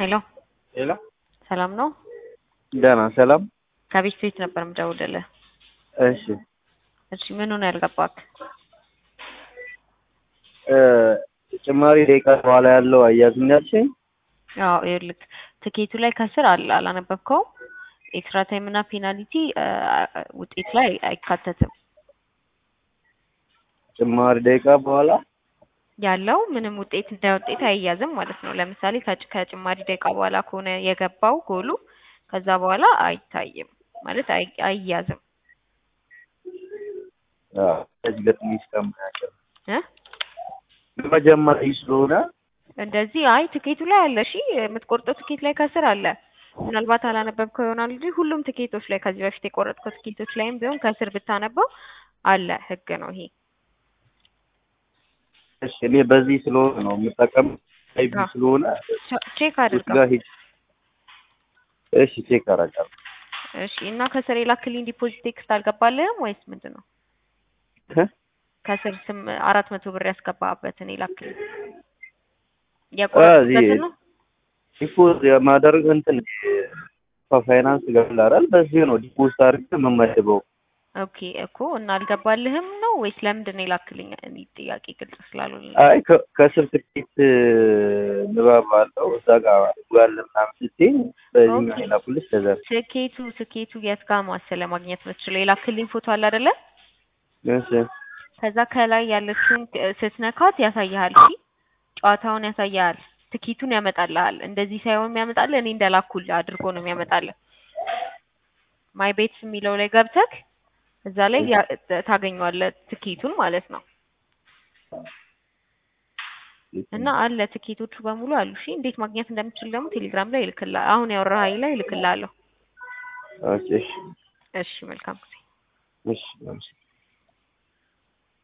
ሄሎ ሄሎ ሰላም ነው? ደህና ሰላም። ከቤት ቤት ነበር የምደውልልህ። እሺ እሺ ምን ሆነ ያልገባክ? እ ጭማሪ ደቂቃ በኋላ ያለው አያዝም ያልሽኝ? አዎ ይኸውልህ ትኬቱ ላይ ከስር አለ አላነበብከውም? ኤክስትራ ታይም እና ፔናልቲ ውጤት ላይ አይካተትም። ጭማሪ ደቂቃ በኋላ ያለው ምንም ውጤት እንደ ውጤት አይያዝም ማለት ነው። ለምሳሌ ከጭ- ከጭማሪ ደቂቃ በኋላ ከሆነ የገባው ጎሉ ከዛ በኋላ አይታይም ማለት አይ- አይያዝም አዎ፣ ከዚህ ገጥሚ እስከምናቀር እ መጀመሪያ ስለሆነ እንደዚህ አይ ትኬቱ ላይ አለ። እሺ የምትቆርጠው ትኬት ላይ ከስር አለ። ምናልባት አላነበብከው ይሆናል እንጂ ሁሉም ትኬቶች ላይ ከዚህ በፊት የቆረጥከው ትኬቶች ላይም ቢሆን ከስር ብታነበው አለ። ህግ ነው ይሄ። እሺ እኔ በዚህ ስለሆነ ነው የምጠቀም አይቢ አዎ። ስለሆነ ቼ- ቼክ ውስጥ አድርገው። ጋር ሂድ። እሺ ቼክ አደርጋለሁ። እሺ እና ከስር የላክልኝ ዲፖዚት ቴክስት አልገባልህም ወይስ ምንድን ነው? እ? ከስር ስም አራት መቶ ብር ያስገባበትን የላክልኝ እዚህ የቆረጥኩበትን ነው። ዲፖዝ የማደርግ እንትን ፋይናንስ ገላራል በዚህ ነው ዲፖዚት አድርገህ የምመድበው። ኦኬ እኮ እና አልገባልህም ነው ወይስ ለምንድን ነው የላክልኝ? እኔ ጥያቄ ግልጽ ስላልሆነ አይ ከ- ከስር ትኬት ንባብ አለው እዛ ጋር ጋር ምናምን ስትይ በዚህኛው ኦኬ። የላኩልሽ ከዛ ትኬቱ ትኬቱ የት ጋር መሰለ ማግኘት የምትችለው የላክልኝ ፎቶ አለ አይደለ? እሺ ከዛ ከላይ ያለችውን እ- ስትነካት ያሳይሃል። እሺ ጨዋታውን ያሳይሃል። ትኬቱን ያመጣልሃል። እንደዚህ ሳይሆን የሚያመጣልህ እኔ እንደላኩልህ አድርጎ ነው የሚያመጣልህ። ማይ ቤትስ የሚለው ላይ ገብተክ እዛ ላይ ያ- ታገኘዋለህ ትኬቱን ማለት ነው። እና አለ ትኬቶቹ በሙሉ አሉ። እሺ እንዴት ማግኘት እንደምችል ደግሞ ቴሌግራም ላይ ይልክልሃል። አሁን ያወራኸኝ ላይ ይልክልሃለሁ። ኦኬ እሺ እሺ መልካም ጊዜ። እሺ